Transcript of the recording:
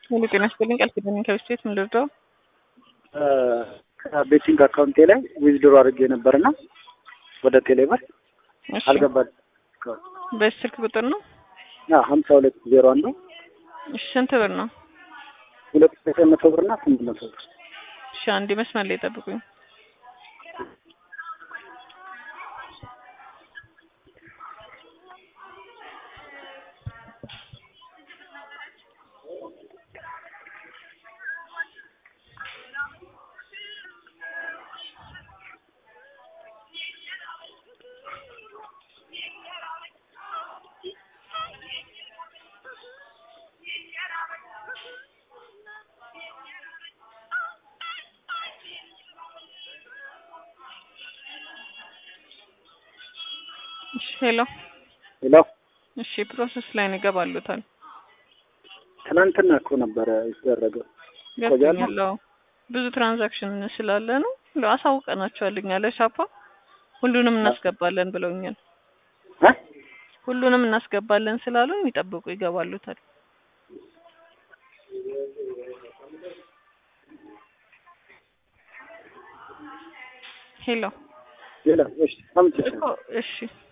ሙሉ ጤና ይስጥልኝ። ቃል ኪዳን ከብስቴት ምን ልርዳው? ከቤቲንግ አካውንቴ ላይ ዊዝድሮ አድርጌ ነበርና ወደ ቴሌብር እሺ፣ አልገባል። በስልክ ቁጥር ነው። ሀምሳ ሁለት ዜሮ አንዱ እሺ፣ ስንት ብር ነው? ሁለት ዘጠኝ መቶ ብር እና ስምንት መቶ ብር እሺ፣ አንዴ መስመር ላይ ጠብቁኝ። እሺ፣ ሄሎ። ሌላ እሺ፣ ፕሮሰስ ላይ ነው ይገባሉታል። ትናንትና እኮ ነበረ የተደረገው። ገብቶኛል። አዎ፣ ብዙ ትራንዛክሽን ስላለ ነው እንደው አሳውቀናቸዋል። እኛ ለሻፓ ሁሉንም እናስገባለን ብለውኛል። እ? ሁሉንም እናስገባለን ስላሉ ይጠብቁ፣ ይገባሉታል። ሄሎ ሌላ እሺ፣ አምጪ እኮ እሺ